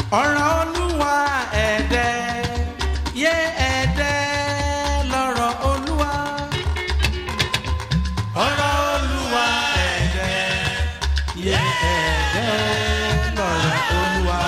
ọ̀rọ̀ olúwa ẹ̀dẹ́ yé ẹ̀dẹ́ lọ́rọ̀ olúwa. ọ̀rọ̀ olúwa ẹ̀dẹ́ yé ẹ̀dẹ́ lọ́rọ̀ olúwa.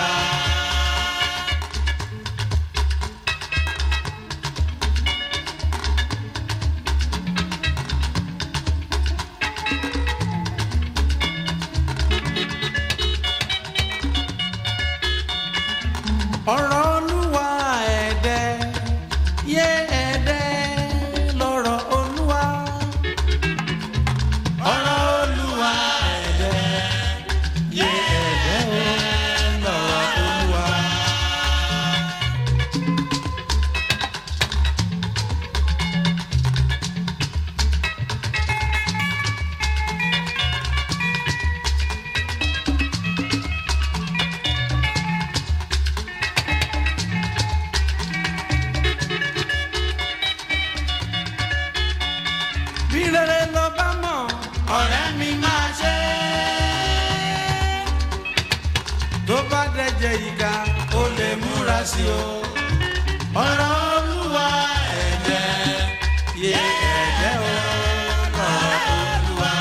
ọ̀rọ̀ olúwa ẹ̀dẹ́ yé ẹ̀dẹ́ lọ́rọ̀ olúwa. ọ̀rọ̀ olúwa ẹ̀dẹ́ yé ẹ̀dẹ́ lọ́rọ̀ olúwa. bí rere lọ bá mọ̀ ọ̀rẹ́ mi máa ṣe. tó bá dẹ̀jẹ̀ ìka ó lè múra sí o. ọ̀rọ̀ olúwa ẹ̀jẹ̀ yé ẹ̀jẹ̀ o. ọ̀rọ̀ olúwa.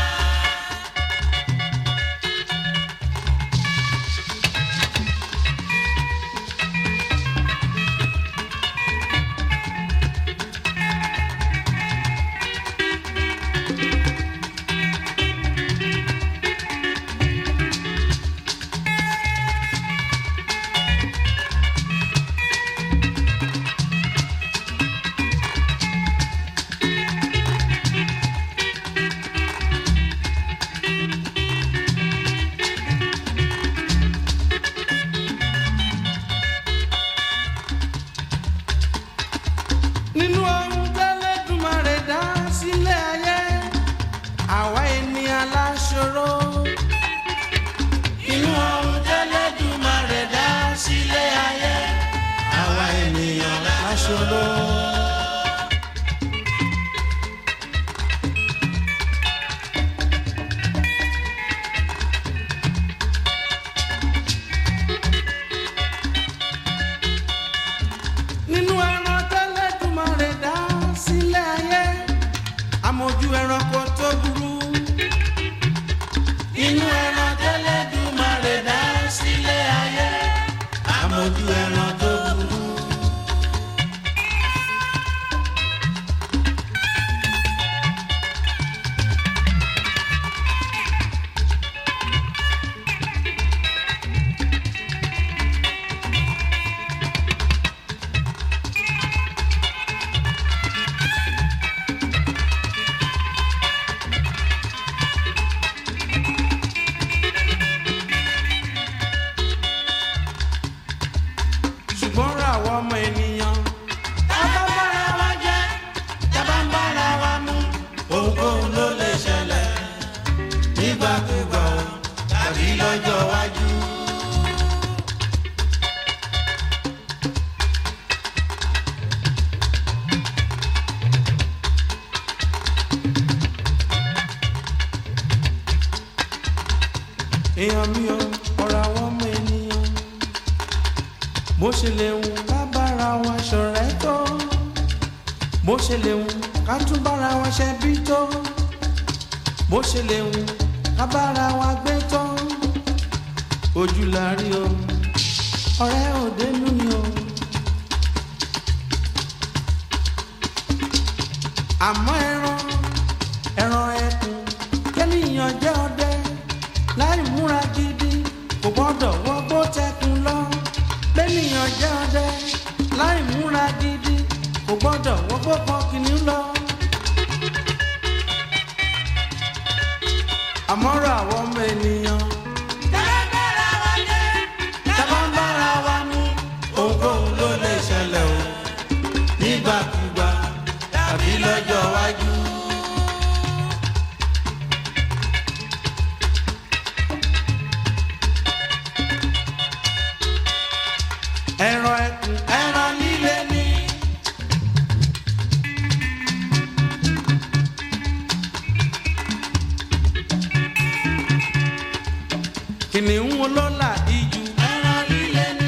nínú ohun tẹ́lẹ̀dùmarè dá sílẹ̀ ayé àwa ènìyàn láṣọrọ. nínú ohun tẹ́lẹ̀dùmarè dá sílẹ̀ ayé àwa ènìyàn láṣọrọ. nínú ẹran tẹ́lẹ̀dùmarè dá sílẹ̀ ayé amójú ẹranko tó burú. inú ẹran tẹ́lẹ̀dùmarè dá sílẹ̀ ayé amójú ẹran tó burú. ṣùgbọ́n ra àwọn ọmọ ènìyàn. tábà ń bára wa jẹ́ tábà ń bára wa mú. ohunkóhun ló lè ṣẹlẹ̀ nígbàkúgbà o tàbí lọ́jọ́ iwájú. èèyàn mi ò ọ̀rọ̀ àwọn ọmọ ènìyàn bó ṣe lè wù ká bára wa ṣọ̀rẹ́ tó bó ṣe lè wù ká tún bára wa ṣe bí tó bó ṣe lè wù ká bára wa gbé tó ojú la rí o ọ̀rẹ́ òde nú ni o. àmọ́ ẹran ẹran ẹkùn kẹ́nìyàn jẹ́ ọdẹ láì múra gidi kò gbọ́dọ̀ wọgbó tẹkùn lọ lẹ́nìyàn jẹ́ ọdẹ láì múra gidi kò gbọ́dọ̀ wọgbó kan kìnìún lọ. àmọ́rọ̀ àwọn ọmọ ènìyàn. tábà ń bára wa mú ohunkóhun ló lè ṣẹlẹ̀ o nígbàkúgbà tàbí lọ́jọ́ iwájú. ẹran ẹkùn ẹran líle ni. kìnìún olólà ijù ẹran líle ni.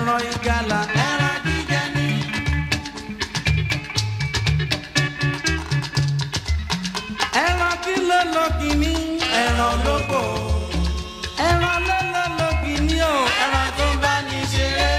ẹran ìgalà ẹran jíjẹ ni. ẹran kí ló lọ kìíní ẹran lóko ẹran ló lọ lọ kìíní o ẹran tó bá ní ṣeré.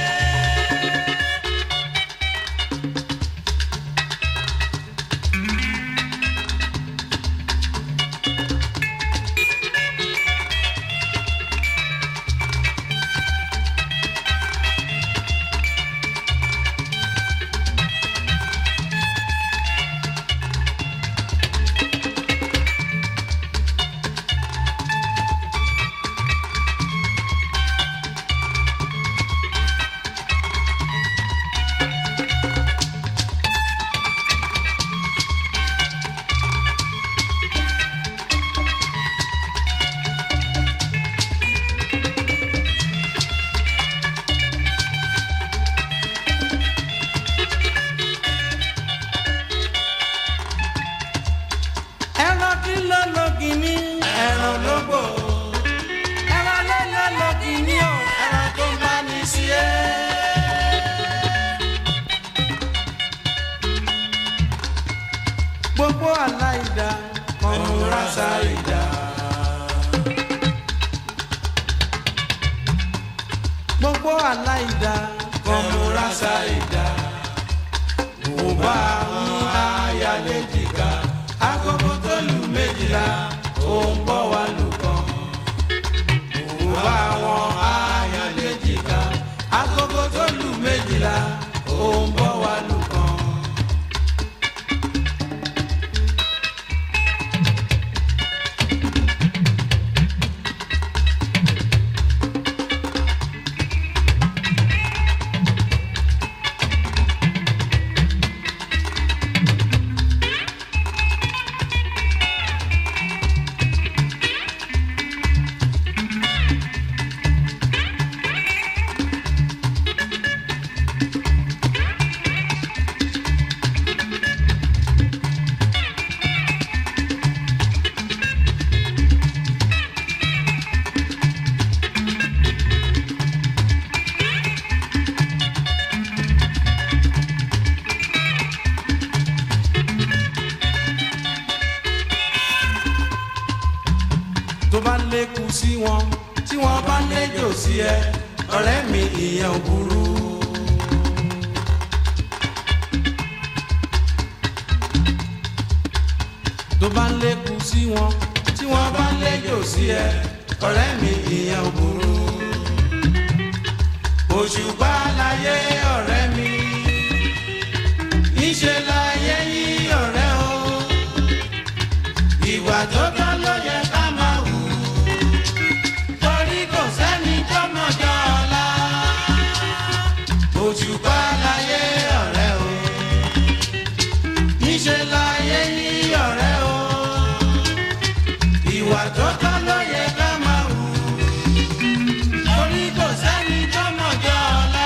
ẹran kí ló lọ kìíní ẹran lóko ẹran ló lọ lọ kìíní o ẹran tó bá ní sí ẹ. gbogbo aláìda ọmọọra ṣàìdá. gbogbo aláìda ọmọọra ṣàìdá. mo bá ń ayálé jìgá agogo tó lù méjìlá ó ń bọ̀ wá lù kàn. mo bá wọn ayálé jìgá agogo tó lù méjìlá ó ń bọ̀ wá lù kàn. tó bá lékun sí wọn tí wọn bá léjò sí ẹ ọ̀rẹ́ mi ìyẹn ò burú. tó bá lékun sí wọn tí wọn bá léjò sí ẹ ọ̀rẹ́ mi ìyẹn ò burú. òṣùpá láyé ọ̀rẹ́ mi níṣẹ́ láyé yí ọ̀rẹ́ o ìwà tó tọ́ ló yẹ ká máa wù torí kò sẹ́ni tó mọ̀jọ́ ọ̀la òṣùpá láyé ọ̀rẹ́ o níṣẹ́ láyé yí ọ̀rẹ́ o ìwà tó tọ́ ló yẹ ká máa wù torí kò sẹ́ni tó mọ̀jọ́ ọ̀la.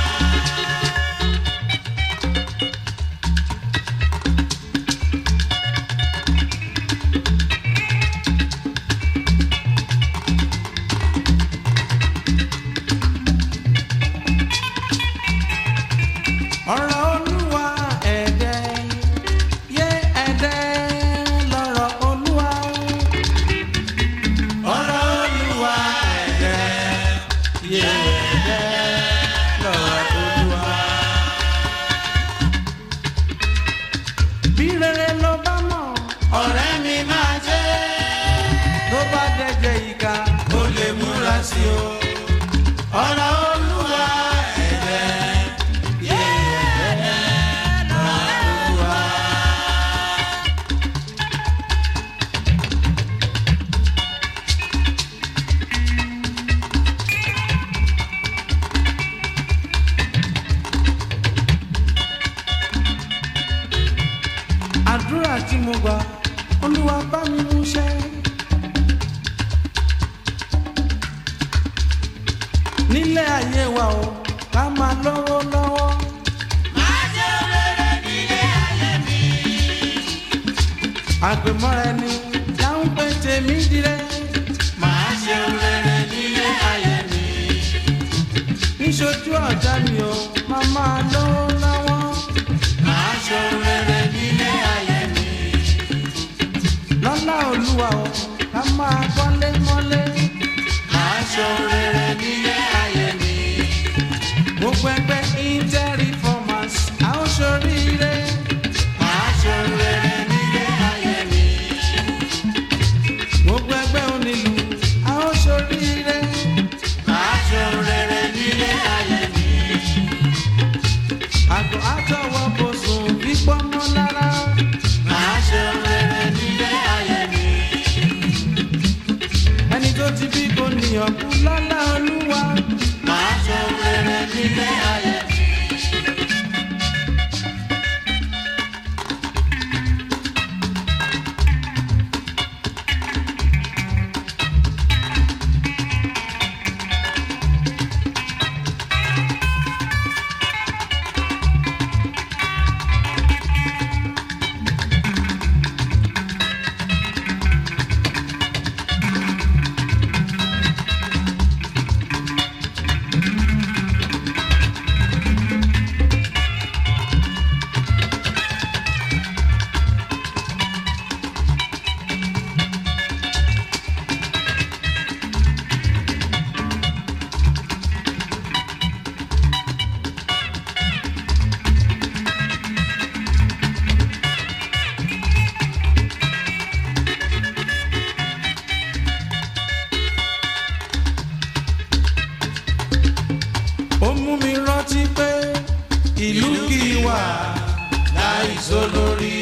ọ̀rọ̀ olúwa ẹ̀dẹ́ yé ẹ̀dẹ́ lọ́rọ̀ olúwa. ọ̀rọ̀ olúwa ẹ̀dẹ́ yé ẹ̀dẹ́ lọ́rọ̀ olúwa. bí rere ló bá mọ̀ ọ̀rẹ́ mi máa jẹ́ tó bá dẹ́jẹ́ ìka ó lè múra sí o. ọ̀rọ̀ olúwa ẹ̀dẹ́ yé ẹ̀dẹ́ lọ́rọ̀ olúwa. àdúrà tí mo gbà olúwa bá mi mú ṣẹ. nílé ayé wa o ká máa lọ́wọ́ lọ́wọ́. àgbẹ̀mọ́ra ẹni láwọn pé tèmi dirẹ́. máa ṣe rere nílé ayé mi. ṣojú ọ̀tá mi o màmá ló lọ́wọ́. Màá ṣohun rere nílé ayé mi. lọ́lá olúwa o ká máa kọ́lé mọ́lé. Màá ṣohun rere nílé ayé mi. gbogbo ẹgbẹ́ inter-reformers a ó ṣoríire. Màá ṣohun rere nílé ayé mi. gbogbo ẹgbẹ́ onílù a ó ṣoríire. Màá ṣohun rere nílé ayé mi. àgọ́ àtọwọ́ bò sùn fífọ́ mọ́ lára. Màá ṣohun rere nílé ayé mi. ẹni tó ti bí kò níyàn kú lọ́lá olúwa. Màá ṣohun rere nílé ayé mi. ó mú mi rántí pé ìlú kì í wà láì sólórí.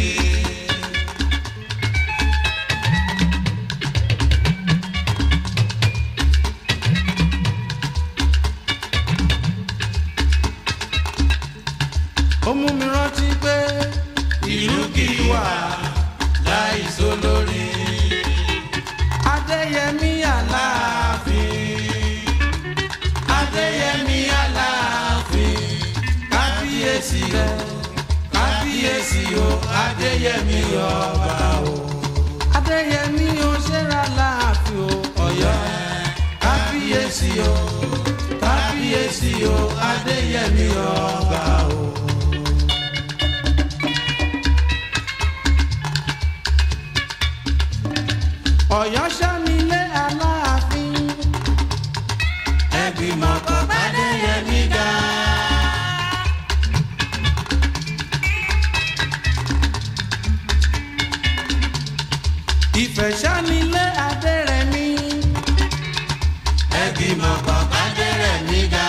ó mú mi rántí pé ìlú kì í wà láì sólórí. adéyẹmí aláàfin adéyẹmí aláàfin kábíyèsí o kábíyèsí o adéyẹmí ọba o adéyẹmí o ṣẹ́ra láàfin o ọ̀yọ́ kábíyèsí o kábíyèsí o adéyẹmí ọba o. ọ̀yọ́ sánilé aláàfin Ẹgbìmọ̀ kan pàdé yẹmí ga. ìfẹ́ sánilé adérẹ̀mí Ẹgbìmọ̀ kan pàdé rẹ̀ mí ga.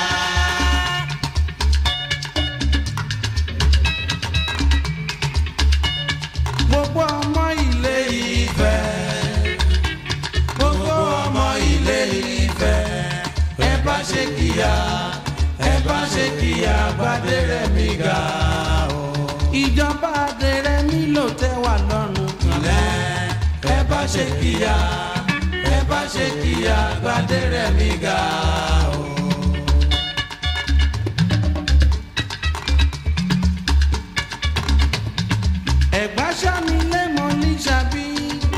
gbogbo ọmọ ilé ìfẹ́ gbogbo ọmọ ilé ìfẹ́ ẹ bá ṣe kíyà ẹ bá ṣe kíyà gbadérẹ̀mí ga o. ìjọba adérẹ̀mí ló tẹ́ wà lọ́rùn kílẹ̀ ẹ bá ṣe kíyà ẹ bá ṣe kíyà gbadérẹ̀mí ga o. ẹ̀gbá sánilé mọ́ ní sàbí.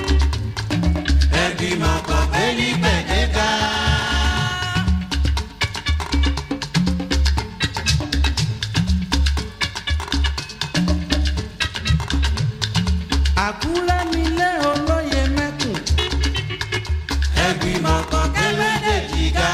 Ẹgbìmọ̀ kan pé ní gbẹ̀dẹ́ka. àkúrẹ́ nílé olóye mẹ́kùn. Ẹgbìmọ̀ kan pé méjèèjì ga.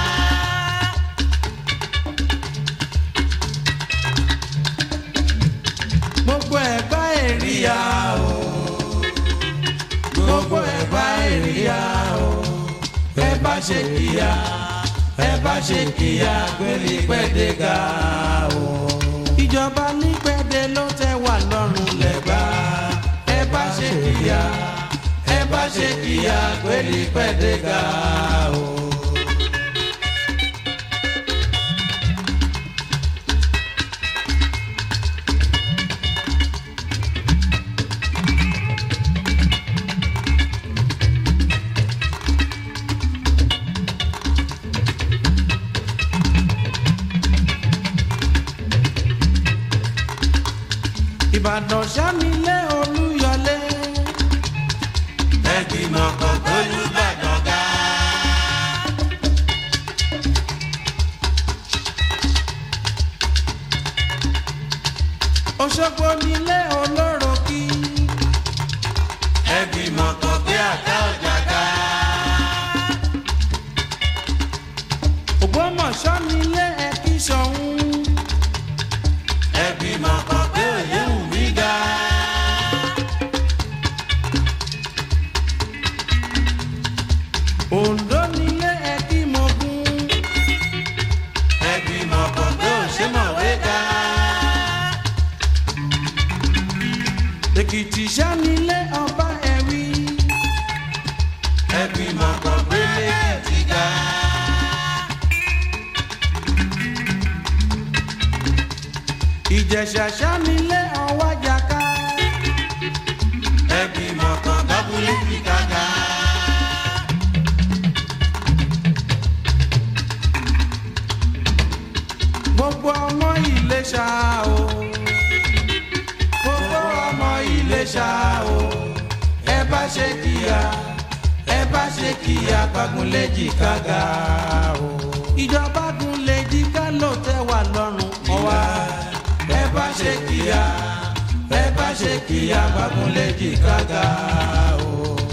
gbogbo ẹ̀gbá èrìyà o. gbogbo ẹ̀gbá èrìyà o. ẹ bá ṣe kíyà ẹ bá ṣe kíyà gbélé pẹ́ẹ́dẹ́ ga o. ìjọba ní pẹ́ẹ́dẹ́ ló tẹ́ wà lọ́rùn lẹ́gbà. ẹ bá ṣe kíyà ẹ bá ṣe kíyà gbélé pẹ́ẹ́dẹ́ ga o. ìbàdàn sánilé olúyọlé. Ẹgbìmọ̀ kan pé Olúbàdàn ga. Òṣogbo nílé olóró kí. ẹbí mọ̀kàn gbé àká ọjà ká. Ògbómọ̀ṣọ́ nílé ẹ̀kí ṣọ̀hún. ẹbí mọ̀kàn gbé òye wù mí ga. Oǹdó nílé ẹ̀kí mọ̀gún. ẹbí mọ̀kàn gbé òṣèmọ̀wé ga. Èkìtì ṣá nílé ọba ẹ̀wí. ẹbí mọ̀kàn gbé lẹ́kìtì ga. Ìjẹ̀ṣà ṣá nílé ọwájàká. ẹbí mọ̀kàn gbábúlé fi kága. Gbogbo ọmọ Ìléṣà o. Gbogbo ọmọ Ìléṣà o. Ẹ bá ṣe kíá, ẹ bá ṣe kíá Bágúnléjì kága o. Ìjọba Gúnléjì ká ló tẹ́ wà lọ́rùn ọwá. Ẹ bá ṣe kíá, ẹ bá ṣe kíá Bágúnléjì kága o.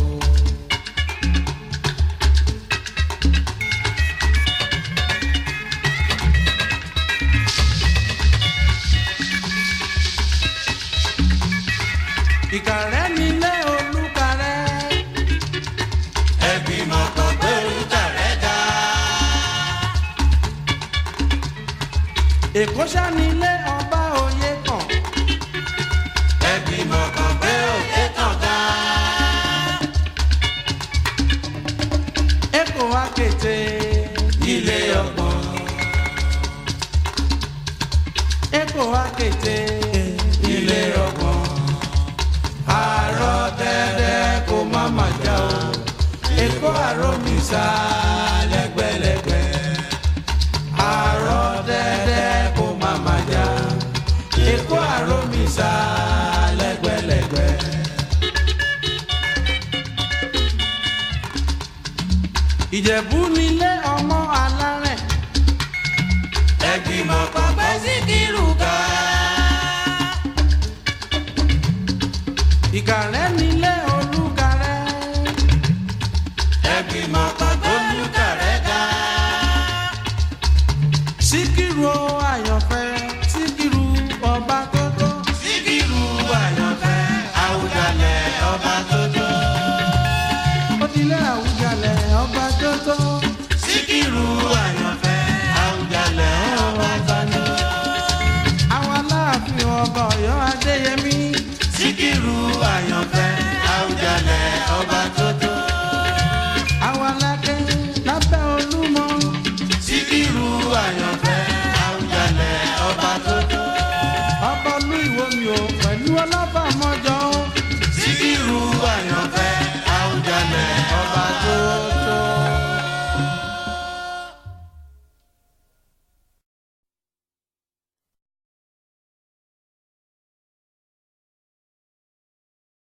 Ìkàrẹ́ nílé Olúkàrẹ́. ẹbí mọ̀kàn gbé orúkà rẹ̀ ga. Èkó ṣá nílé ọba òye kàn. ẹbí mọ̀kàn gbé òkè kàn ga. Èkó akété ilé ọgbọ̀n. Èkó akété ilé ọgbọ̀n. àárọ̀ dẹ́dẹ́ kó má má já o. Èkó àròmísà lẹ́gbẹ̀lẹ́gbẹ̀. Àárọ̀ dẹ́dẹ́ kó má má já. Èkó àròmísà lẹ́gbẹ̀lẹ́gbẹ̀. Ìjẹ̀bú nílé ọmọ alárẹ̀. ẹbí mọ̀kàn gbé síkírù ga. Ìkàrẹ́ nílé Olúkàrẹ́. ẹbí mọ̀kàn gbé orúkà rẹ̀ ga. Síkírù o àyànfẹ́ Síkírù ọba tótó. síkírù àyànfẹ́ àwùjalẹ̀ ọba tó tó. Ó dilé Àwùjalẹ̀ ọba tótó. síkírù àyànfẹ́ àwùjalẹ̀ ọba tó tó. Àwọn aláàfin ọba Ọ̀yọ́ Adéyẹmí. síkírù àyànfẹ́ àwùjalẹ̀ ọba tó tó. Àwọn aláké lábẹ́ Olúmọ. síkírù àyànfẹ́ àwùjalẹ̀ ọba tó tó. Ọba Olú Ìwòmí o pẹ̀lú ọlọ́ba